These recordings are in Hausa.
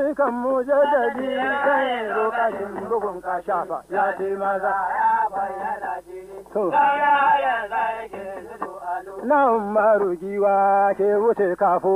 jikan mu jaddadi kai lokacin bugun kashafa ya ce maza to nan marugiwa ke wuce kafo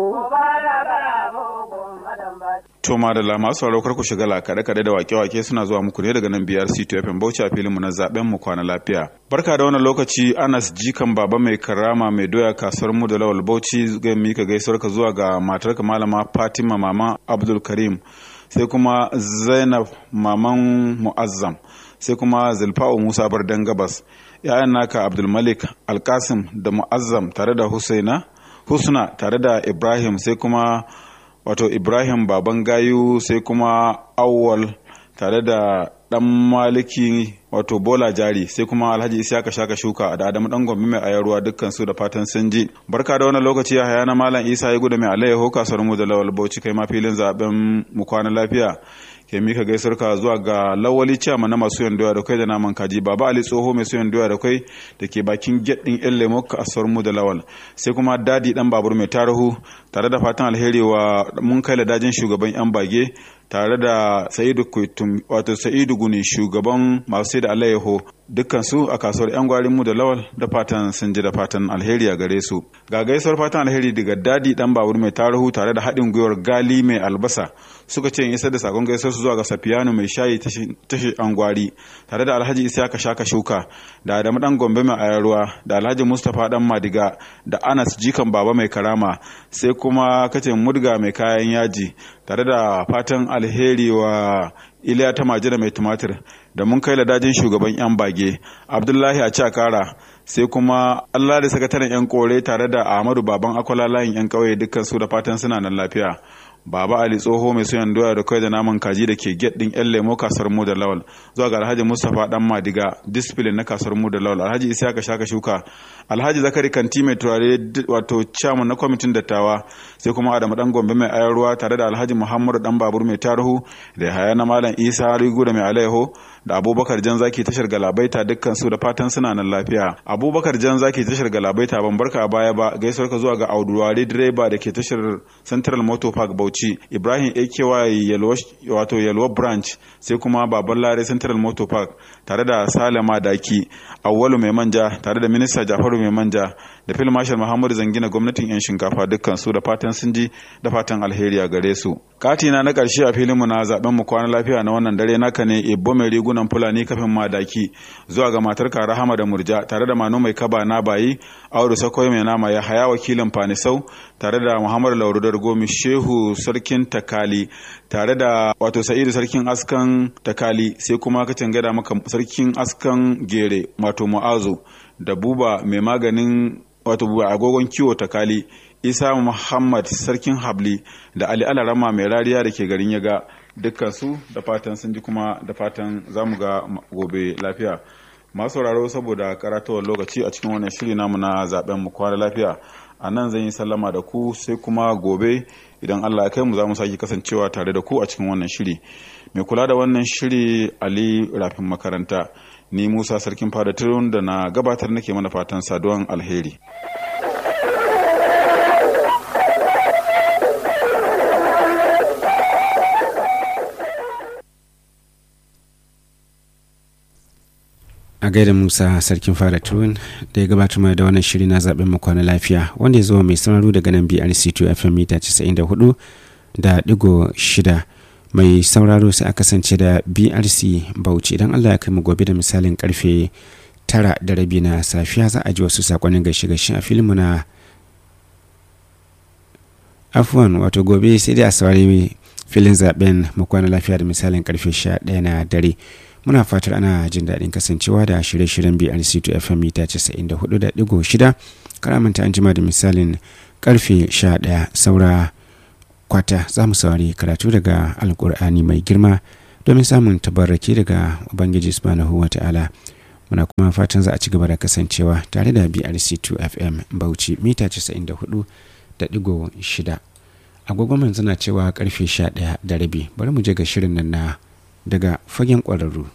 To madalla masu sauraro kar ku shiga lakade kade da wake-wake suna zuwa muku ne daga nan biyar C2 FM Bauchi a filin mu na zaben mu kwana lafiya. Barka da wannan lokaci Anas Jikan Baba mai karama mai doya kasuwar mu da Lawal Bauchi ga mika gaisuwar ka zuwa ga matarka malama Fatima mama Abdul Karim sai kuma Zainab maman Muazzam sai kuma Zulfa'u Musa Bardan Gabas ‘ya'yan naka Abdulmalik Alkasim da Mu'azzam tare da Husaina Husna tare da Ibrahim sai kuma wato Ibrahim Baban Gayu sai kuma Awwal tare da ɗan maliki wato Bola Jari sai kuma Alhaji Isiyaka Shaka Shuka da Adamu Dan Gombe mai ayarwa dukkan su da fatan sun ji barka da wannan lokaci ya haya na Malam Isa ya gudu mai alayyaho kasuwar mu da Lawal Bauchi kai ma filin zaben mu kwana lafiya ke mika gaisuwar ka zuwa ga lawali ciyama na masu yan doya da kai da naman kaji baba ali tsoho mai suyan doya da kai da ke bakin get din yan lemo kasuwar mu da lawal sai kuma dadi dan babur mai tarihu tare da fatan alheri wa mun kai da dajin shugaban yan bage tare da sa'idu kuitum wato sa'idu guni shugaban masu sai da alayyaho dukkan su a kasuwar yan gwarin mu da lawal da fatan sun ji da fatan alheri a gare su ga gaisuwar fatan alheri daga dadi dan babur mai tarihu tare da haɗin gwiwar gali mai albasa suka ce in isar da sakon gaisuwar su zuwa ga safiyanu mai shayi tashi angwari tare da alhaji isiyaka shaka shuka da adamu dan gombe mai ayarwa da alhaji mustapha dan madiga da anas jikan baba mai karama sai kuma kace mudga mai kayan yaji tare da fatan alheri wa iliya ta majina mai tumatir da mun kai ladajin shugaban yan bage abdullahi a cakara sai kuma allah da sakataren yan kore tare da ahmadu baban akwala layin yan kauye dukkan su da fatan suna nan lafiya Baba Ali tsoho mai soyan doya da kai da naman kaji da ke get din yan lemo kasar mu da lawal zuwa ga Alhaji Mustapha dan Madiga discipline na kasar mu da lawal Alhaji Isaka Shaka Shuka Alhaji Zakari Kanti mai turare wato chairman na kwamitin dattawa sai kuma Adamu dan Gombe mai ayarwa tare da Alhaji Muhammadu dan Babur mai tarihu da haya na Malam Isa Rigu da mai alaiho da Abubakar Jan Zaki tashar Galabaita dukkan su da fatan suna nan lafiya Abubakar Jan Zaki tashar Galabaita ban barka a baya ba gaisuwar ka zuwa ga Auduwari direba da ke tashar Central Motor Park Bauchi Bauchi Ibrahim AKY wato Yalwa Branch sai kuma Baban Lare Central Motor Park tare da Salama Daki Awwalu Mai Manja tare da Minista Jafaru Mai Manja da Phil Marshal Muhammadu Zangina gwamnatin yan shinkafa dukkan su da fatan sun ji da fatan alheri a gare su. Katina na karshe a filin mu na zaben mu kwana lafiya na wannan dare naka ne Ibbo mai rigunan Fulani kafin madaki zuwa ga matar ka Rahama da Murja tare da Manu mai kaba na bayi Audu Sakoy mai nama ya haya wakilin Fanisau tare da Muhammadu Laurudar Gomi Shehu sarkin takali tare da wato sa'idu sarkin askan takali sai kuma ka gada maka sarkin askan gere wato mu'azu da buba mai maganin wato buba agogon kiwo takali isa muhammad sarkin habli da ali alarama mai rariya da ke garin yaga dukkan su da fatan sun ji kuma da fatan za mu ga gobe lafiya masu sauraro saboda karatawar lokaci a cikin wannan shiri namu na zaben mu kwana lafiya a nan zan yi sallama da ku sai kuma gobe idan Allah ya kai mu za mu sake kasancewa tare da ku a cikin wannan shiri mai kula da wannan shiri Ali Rafin makaranta ni Musa sarkin fada turun da na gabatar nake mana fatan saduwan alheri a gaida musa sarkin fara turun da ya gabatar mana da wannan shiri na zaben mu kwana lafiya wanda ya zo mai sanarwa daga nan brc2 fm mita 94 da digo shida mai sauraro sai a kasance da brc bauchi idan allah ya kai mu gobe da misalin karfe tara da rabi na safiya za a ji wasu sakonnin gaishe gaishe a filin na afuwan wato gobe sai dai a saurari filin zaben mu kwana lafiya da misalin karfe 11 na dare muna fatar ana jin daɗin kasancewa da shirye-shiryen brc2 fm mita 94.6 karamanta an jima da misalin karfe 11 saura kwata za mu saurari karatu daga alkur'ani mai girma domin samun tabarraki daga ubangiji subhanahu wa ta'ala muna kuma fatan za a ci gaba da kasancewa tare da brc2 fm bauchi mita 94.6 agogon manzu na cewa karfe 11 da rabi bari mu je ga shirin nan na daga fagen ƙwararru.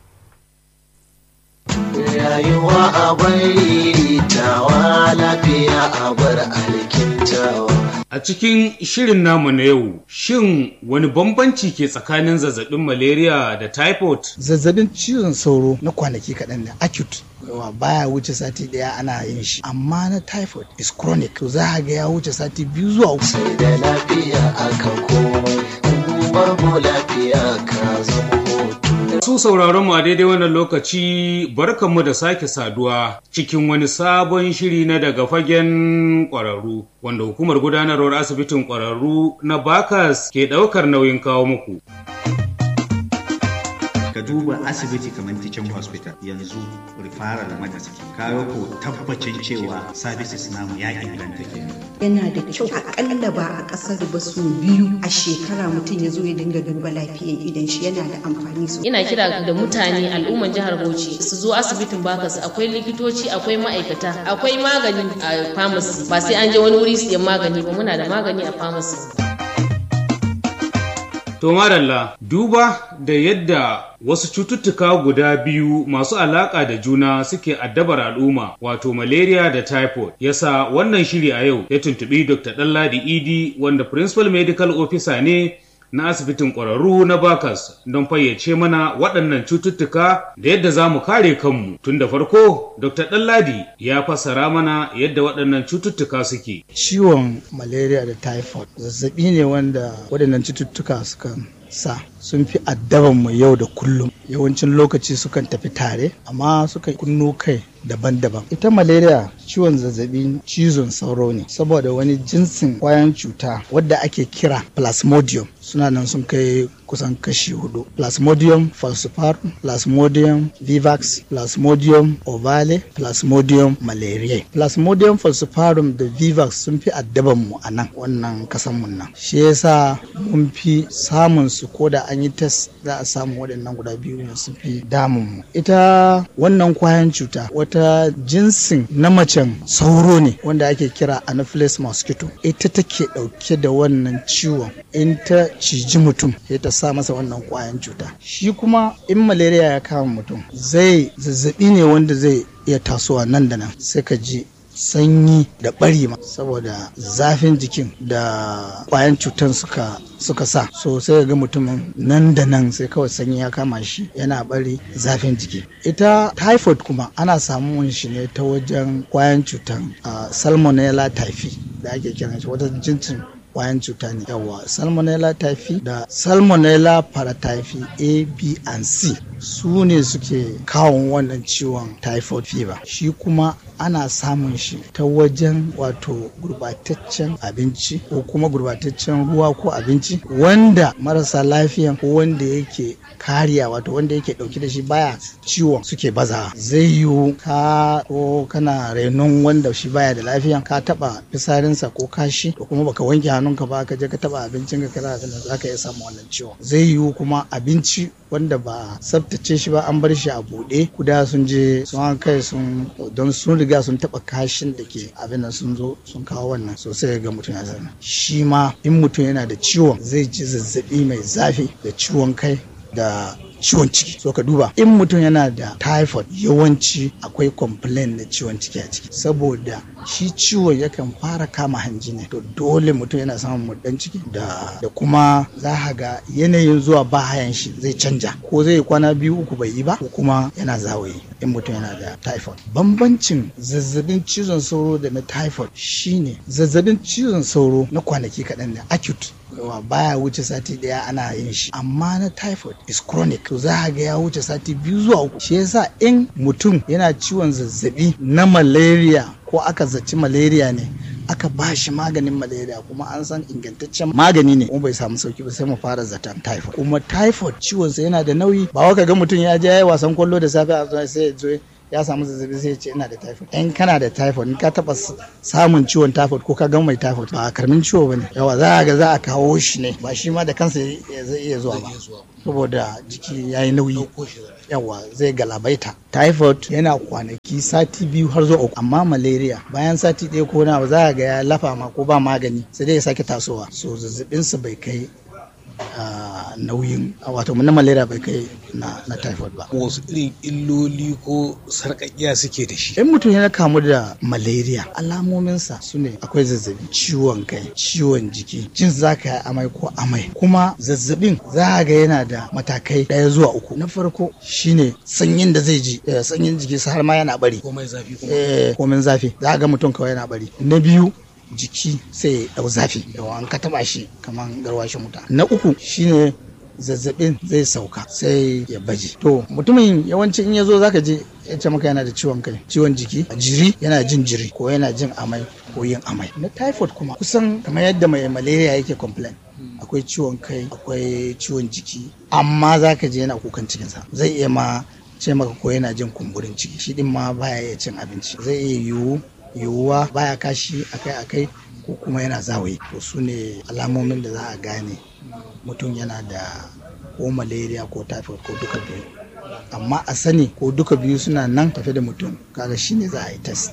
Rayuwa a bari tawa lafiya a bar alkintawa. A cikin shirin namu na yau, shin wani bambanci ke tsakanin zazzabin malaria da typhoid? Zazzabin cizon sauro na kwanaki kaɗan da acute yawa baya wuce sati ɗaya ana yin shi amma na typhoid is chronic to za a ga ya wuce sati biyu zuwa uku. sai da lafiya aka komai babu lafiya ka zama hoto Su sauraron mu a daidai wannan lokaci barkanmu da sake saduwa cikin wani sabon shiri na daga fagen ƙwararru wanda hukumar gudanarwar asibitin ƙwararru na Bakas ke ɗaukar nauyin kawo muku. ka duba asibiti kamar teaching hospital yanzu referral maka suke kawo ko tabbacin cewa services namu ya inganta kenan yana da kyau akalla ba a ƙasar ba su biyu a shekara mutum ya zo ya dinga duba lafiyan idan shi yana da amfani sosai. ina kira da mutane al'umman jihar Bauchi su zo asibitin Bakas akwai likitoci akwai ma'aikata akwai magani a pharmacy ba sai an je wani wuri siyan magani ba muna da magani a pharmacy To madalla duba da yadda wasu cututtuka guda biyu masu alaƙa da juna suke addabar al'umma wato malaria da typhoid yasa wannan shiri a yau ya tuntuɓi Dr. Ɗanladi Idi wanda Principal Medical Officer ne na asibitin ƙwararru na Bakas don fayyace mana waɗannan cututtuka da yadda za mu kare kanmu. Tun da farko, Dr. Ɗanladi ya fassara mana yadda waɗannan cututtuka suke. Ciwon malaria da typhoid zazzabi ne wanda waɗannan cututtuka suka sa sun fi addaban mu yau da kullum yawancin lokaci sukan tafi tare amma sukan kunno kai daban-daban ita malaria ciwon zazzabin cizon sauro ne saboda wani jinsin kwayan cuta wadda ake kira plasmodium suna nan sun kai kusan kashi hudu plasmodium falciparum plasmodium vivax plasmodium ovale plasmodium malariae plasmodium falciparum da vivax sun fi addaban mu a nan wannan kasan mun nan shi yasa mun fi samun su ko da an yi test za a samu waɗannan guda biyu ne sun fi damun mu ita wannan kwayan cuta wata jinsin na macen sauro ne wanda ake kira anopheles mosquito ita take ɗauke da wannan ciwon in ta ciji mutum sai ta sa masa wannan kwayan cuta shi kuma in malaria ya kama mutum zai zazzabi ne wanda zai iya tasowa nan da nan sai ka ji sanyi da bari ma saboda zafin jikin da kwayan cutan suka suka sa so sai ga mutumin nan da nan sai kawai sanyi ya kama shi yana bari zafin jiki ita typhoid kuma ana samun shi ne ta wajen kwayan cutan uh, salmonella typhi da ake kiran shi wata jinsin kwayan cuta ne yawa salmonella typhi da salmonella paratyphi a b and c su ne suke kawo wannan ciwon typhoid fever shi kuma ana samun shi ta wajen wato gurbataccen abinci ko kuma gurbataccen ruwa ko abinci wanda marasa lafiyan ko wanda yake kariya wato wanda yake dauke da shi baya ciwon suke baza zai yiwu ka ko kana renon wanda shi baya da lafiya ka taba fisarinsa ko kashi ko kuma baka wanke hannunka ba ka je ka taba abincin ka kaza da zaka iya samu wannan ciwon zai yiwu kuma abinci wanda ba tsaftace shi ba an bar shi a buɗe kuda sun je sun kai sun don sun riga sun taba kashin da ke abin nan sun zo sun kawo wannan sosai ga mutum ya zama shi ma in mutum yana da ciwon zai ji zazzabi mai zafi da ciwon kai da ciwon ciki so ka duba in mutum yana da typhoid yawanci akwai complain na ciwon ciki a ciki saboda shi ciwon yakan fara kama hanji ne to dole mutum yana samun murdan ciki da da kuma za ka ga yanayin zuwa bahayan shi zai canja ko zai kwana biyu uku bai yi ba ko kuma yana zawayi in mutum yana da typhoid bambancin zazzabin cizon sauro da na typhoid shine zazzabin cizon sauro na kwanaki kaɗan da acute yawa baya wuce sati daya ana yin shi amma na typhoid is chronic to za a ga ya wuce sati biyu zuwa uku shi yasa in mutum yana ciwon zazzabi na malaria ko aka zaci malaria ne aka ba shi maganin malaria kuma an san ingantaccen magani ne kuma bai samu sauki ba sai mu fara zaton typhoid kuma typhoid ciwon sa yana da nauyi ba wa ga mutum ya je ya yi wasan kwallo da safe a sai ya zo ya samu zazzabi sai ya ce ina da typhoid in kana da typhoid in ka taba samun ciwon typhoid ko ka ga mai typhoid ba karmin ciwo bane yawa za a ga za a kawo shi ne ba shi ma da kansa zai iya zuwa ba saboda jiki ya yi nauyi yawa zai galabaita typhoid yana kwanaki sati biyu har zuwa uku amma malaria bayan sati ɗaya ko na za a ga ya lafa ma ko ba magani sai dai ya sake tasowa so zazzabinsa bai kai nauyin wato na malaria bai kai na, na typhoid ba wasu irin illoli ko sarƙaƙiya suke da shi in mutum ya kamu da malaria alamominsa su ne akwai zazzabi ciwon kai ciwon jiki jin za ka yi amai ko amai kuma zazzabin za ga yana da matakai ɗaya zuwa uku na farko shine sanyin da zai ji sanyin jiki har ma yana bari komai zafi kuma eh komin zafi za ga mutum kawai yana bari na biyu jiki sai ya dau zafi yawa an ka taba shi kamar garwashin wuta na uku shine zazzabin zai sauka sai ya baje to mutumin yawanci in ya zo zaka je ya ce maka yana da ciwon kai ciwon jiki jiri yana jin jiri ko yana jin amai ko yin amai na typhoid kuma kusan kamar yadda mai malaria yake complain akwai ciwon kai akwai ciwon jiki amma zaka je yana kukan cikinsa zai iya ma ce maka ko yana jin kumburin ciki shi din ma baya iya cin abinci zai iya yiwu yiwuwa baya kashi akai-akai ko kuma yana zawayi to su ne alamomin da za a gane mutum yana da ko malaria ko typhoid ko duka biyu amma a sani ko duka biyu suna nan tafe da mutum kaga shine za a yi test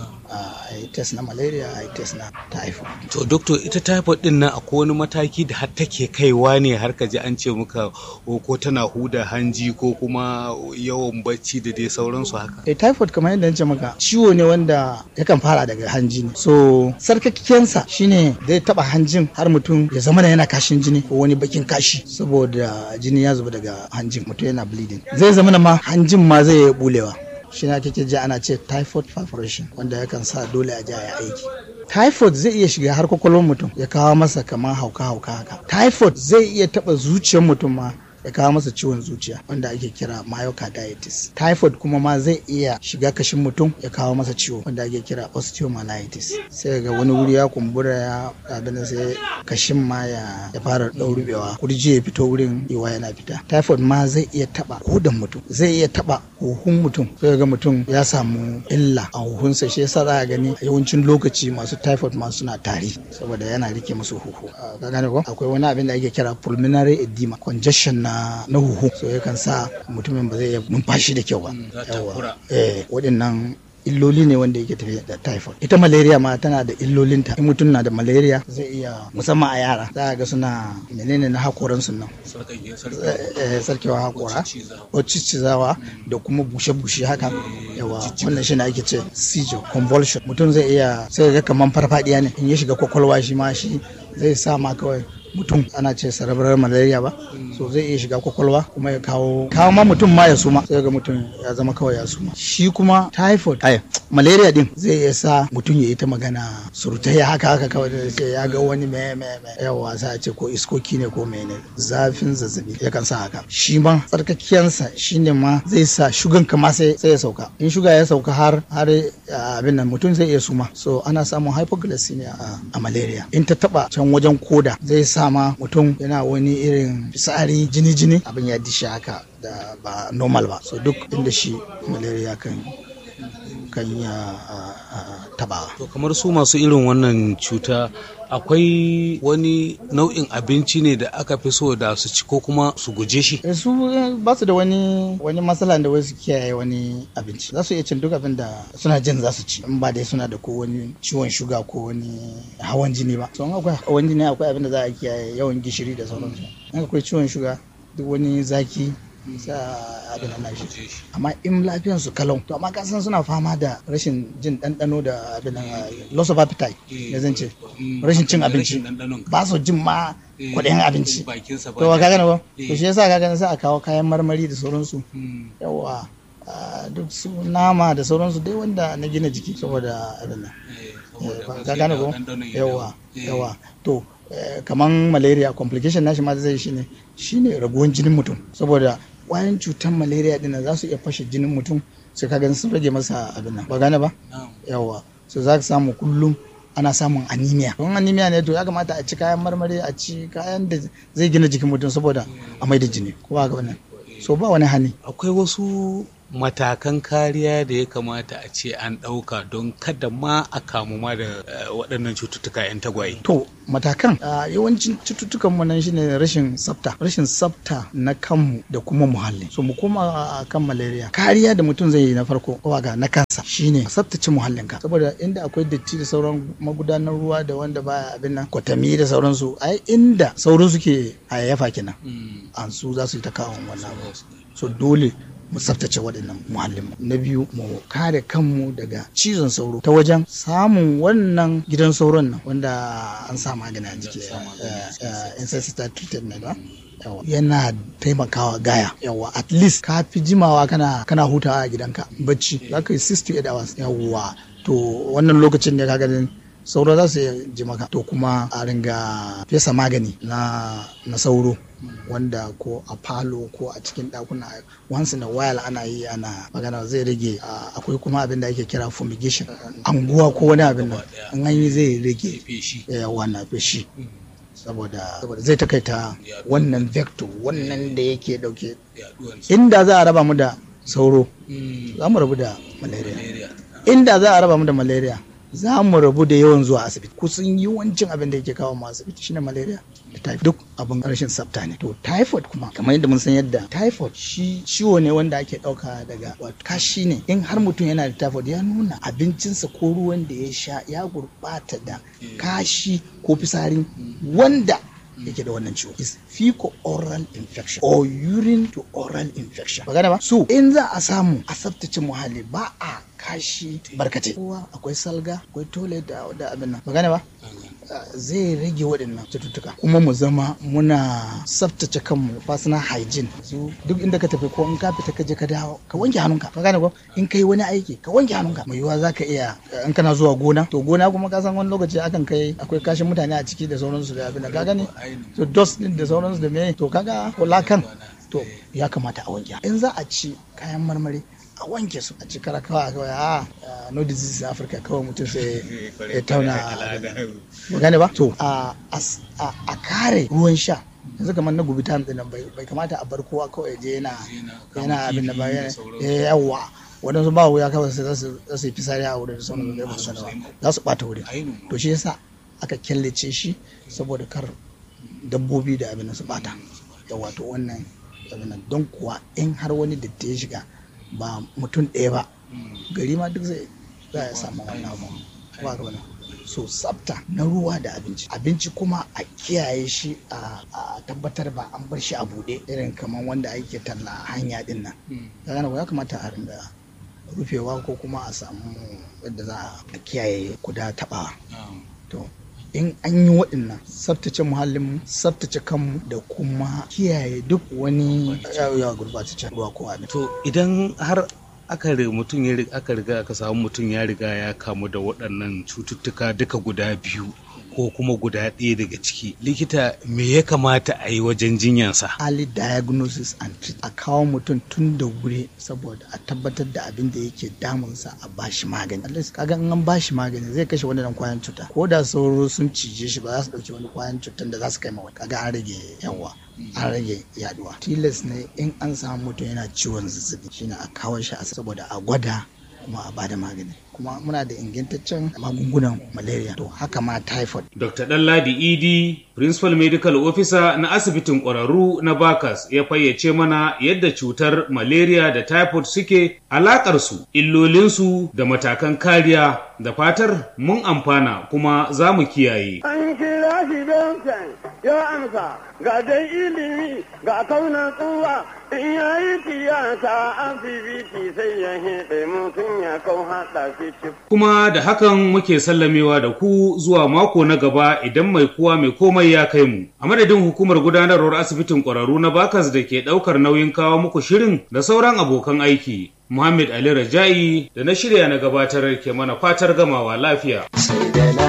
a yi test na malaria a yi test na typhoid to doctor ita typhoid din nan akwai wani mataki da har take kaiwa ne har ka ji an ce muka ko tana huda hanji ko kuma yawan bacci da dai sauransu haka eh typhoid kamar yadda nace maka ciwo ne wanda yakan fara daga hanji ne so sarkakiyansa shine zai taba hanjin har mutum ya zama da yana kashin jini ko wani bakin kashi saboda jini ya zuba daga hanjin mutum yana bleeding zai zama da ma hanjin ma zai yi bulewa shi na kake ji ana ce typhoid perforation wanda yakan sa dole a ja ya aiki typhoid zai iya shiga har kwakwalwar mutum ya kawo masa kamar hauka-hauka haka typhoid zai iya taba zuciyar mutum ma ya kawo masa ciwon zuciya wanda ake kira myocarditis typhoid kuma ma zai iya shiga kashin mutum ya kawo masa ciwo wanda ake kira osteomyelitis sai ga wani wuri ya kumbura ya abin sai kashin ma ya fara ɗaurubewa kurji ya fito wurin iwa yana fita typhoid ma zai iya taba kodan mutum zai iya taba huhun mutum sai ga mutum ya samu illa a huhunsa shi yasa za a gani yawancin lokaci masu typhoid ma suna tari saboda yana rike musu huhu ka gane ko akwai wani abin da ake kira pulmonary edema congestion na na huhu so yakan sa mutumin ba zai iya numfashi da kyau ba yawa eh waɗannan illoli ne wanda yake tafiya da typhoid ita malaria ma tana da illolinta in mutum na da malaria zai iya musamman a yara za a ga suna menene na hakoran su nan sarkewa hakora ko ciccizawa da kuma bushe-bushe haka yawa wannan shi ne ake ce seizure convulsion mutum zai iya sai ga kaman farfadiya ne in ya shiga kwakwalwa shi ma shi zai sa ma kawai mutum ana ce cerebral malaria ba so zai iya shiga kwakwalwa kuma ya kawo kawo ma mutum ma ya suma sai ga mutum ya zama kawai ya suma shi kuma typhoid ay malaria din zai iya sa mutum ya yi ta magana surutai haka haka kawai da ce ya ga wani me me me yawa sai a ce ko iskoki ne ko mene zafin zazzabi yakan sa haka shi ma tsarkakiyansa shine ma zai sa shugan ka ma sai ya sauka in shuga ya sauka har har abin nan mutum zai iya suma so ana samun hypoglycemia a malaria in ta taba can wajen koda zai sa ma mutum yana wani irin fitsari jini-jini abin ya dishi haka da ba normal ba so duk inda shi malaria kan kan ya taba to kamar su masu irin wannan cuta akwai wani nau'in abinci ne da aka fi so da su ci ko kuma su guje shi su ba su da wani wani matsala da wasu kiyaye wani abinci za su iya cin duk abin da suna jin za su ci in ba dai suna da ko wani ciwon shuga ko wani hawan jini ba so in akwai hawan jini akwai abin da za a kiyaye yawan gishiri da sauransu in akwai ciwon shuga duk wani zaki sa abin nan shi amma in lafiyan su kalau to amma kasan suna fama da rashin jin ɗanɗano da abin nan loss of appetite ya zan ce rashin cin abinci ba su jin ma kuɗin abinci to ka gane ba to shi yasa ka gane sai a kawo kayan marmari da sauransu yawa duk su nama da sauransu dai wanda na gina jiki saboda abin nan ka gane ko yawa yawa to kaman malaria complication nashi ma zai shine shine raguwan jinin mutum saboda kwayan cutar malaria din za su iya fashe jinin mutum sai ka gani sun rage masa abin nan ba gane ba yawa so za ka samu kullum ana samun anemia don anemia ne to ya kamata a ci kayan marmari a ci kayan da zai gina jikin mutum saboda a mai da jini ko ba ga wannan so ba wani hani akwai wasu matakan kariya da ya kamata a ce an ɗauka don kada ma a kamu ma da eh, waɗannan cututtuka 'yan tagwaye. To matakan a yawancin cututtukan mu nan shine rashin tsafta, rashin tsafta na kanmu da kuma muhalli. So mu koma a kan malaria. Kariya da mutum zai yi na farko ga na kansa shine tsaftace muhallinka. Saboda inda akwai datti da sauran magudanar ruwa da wanda baya abin nan kwatami da sauransu ai inda sauran suke hayayyafa kenan. An su za su yi ta kawo wannan abu. So dole mu tsaftace waɗannan muhallinmu na biyu mu kare kanmu daga cizon sauro ta wajen samun wannan gidan sauron nan wanda an sa magani a jiki insecticide treated ne ba yawa yana taimakawa gaya yawa at least ka fi jimawa kana kana hutawa a gidanka bacci za ka yi 68 hours yawa to wannan lokacin ne ka ganin sauro za su ji maka to kuma a ringa fesa magani na, na sauro wanda ko a falo ko a cikin ɗakuna once in a while ana yi ana magana zai rage akwai kuma abin da ake kira fumigation anguwa ko wani abin nan an yi zai rage wannan feshi saboda zai takaita wannan vector wannan da yake dauke inda za a raba mu da sauro za mu rabu da malaria inda za a raba mu da malaria za mu rabu da yawan zuwa asibiti kusan yawancin abin da yake kawo mu asibiti shine malaria da typhoid duk abin rashin tsafta ne to typhoid kuma kamar yadda mun san yadda typhoid shi ciwo ne wanda ake dauka daga wato kashi ne in har mutum yana da typhoid ya nuna abincinsa ko ruwan da ya sha ya gurbata da kashi ko fitsari wanda yake da wannan ciwo is fecal oral infection or urine to oral infection magana ba so in za a samu a tsaftace muhalli ba a kashi barkatai kowa akwai salga akwai toilet da, da abin nan magana ba zai rage waɗannan cututtuka kuma mu zama muna tsaftace kanmu personal hygiene su duk inda ka tafi ko in ka fita ka je ka dawo ka wanke hannunka ka gane ko in kai wani aiki ka wanke hannunka mai yiwuwa zaka iya in kana zuwa gona to gona kuma ka san wani lokaci akan kai akwai kashin mutane a ciki da sauransu da abin da ka gane to dust din da sauransu da me to kaga lakan to ya kamata a wanke in za a ci kayan marmari a wanke su a ci kara kawai kawai a no disease in africa kawai mutum sai ya tauna gane ba to a kare ruwan sha yanzu kamar na gubi tam din bai kamata a bar kowa kawai je yana yana abin da ba yawa waɗansu ba wuya kawai sai za su yi fisari a wurin sauran da ba su za su ɓata wurin to shi yasa aka killace shi saboda kar dabbobi da abin su ɓata yawa to wannan abin don kuwa in har wani datti ya shiga ba mutum ɗaya ba gari ma duk zai za a samu wannan abu ba ga so tsafta na ruwa da abinci abinci kuma a kiyaye shi a tabbatar ba an bar shi a buɗe irin kamar wanda ake talla hanya din nan ya kamata a ringa rufewa ko kuma a samu yadda za a kiyaye kuda taɓawa to in an yi waɗannan tsaftace muhallinmu tsaftace kanmu da kuma kiyaye duk wani yawa gurbataccen ruwa ko abin. To idan har aka mutum ya aka riga aka samu mutum ya riga ya kamu da waɗannan cututtuka duka guda biyu ko kuma guda ɗaya daga ciki likita me ya kamata a yi wajen jinyansa early diagnosis and treat a kawo mutum tun da wuri saboda a tabbatar da abin da yake damunsa a bashi magani at least kaga an bashi magani zai kashe wani kwayan cuta ko da sauro sun cije shi ba za su ɗauki wani kwayan cutan da za su kai ma kaga an rage yawa an rage yaduwa tilas ne in an samu mutum yana ciwon zazzabi shine a kawo shi saboda a gwada kuma a bada magani kuma muna da ingantaccen magungunan malaria to haka ma typhoid. Dr. Ɗanladi Idi, Principal Medical Officer na asibitin ƙwararru na Bakas ya fayyace mana yadda cutar malaria da typhoid suke alaƙarsu, illolinsu da matakan kariya da fatar mun amfana kuma za mu kiyaye. An kira shi don ya amsa ga dai ilimi ga kaunan tsuwa in ya yi tiyata asibiti sai ya hiɗe mutum ya kau haɗa shi Kuma da hakan muke sallamewa da ku zuwa mako na gaba idan mai kuwa mai komai ya kai mu. A madadin hukumar gudanarwar asibitin ƙwararru na Bakas da ke ɗaukar nauyin kawo muku shirin da sauran abokan aiki. Muhammad Ali Raja'i da na shirya na gabatar ke mana fatar gamawa lafiya.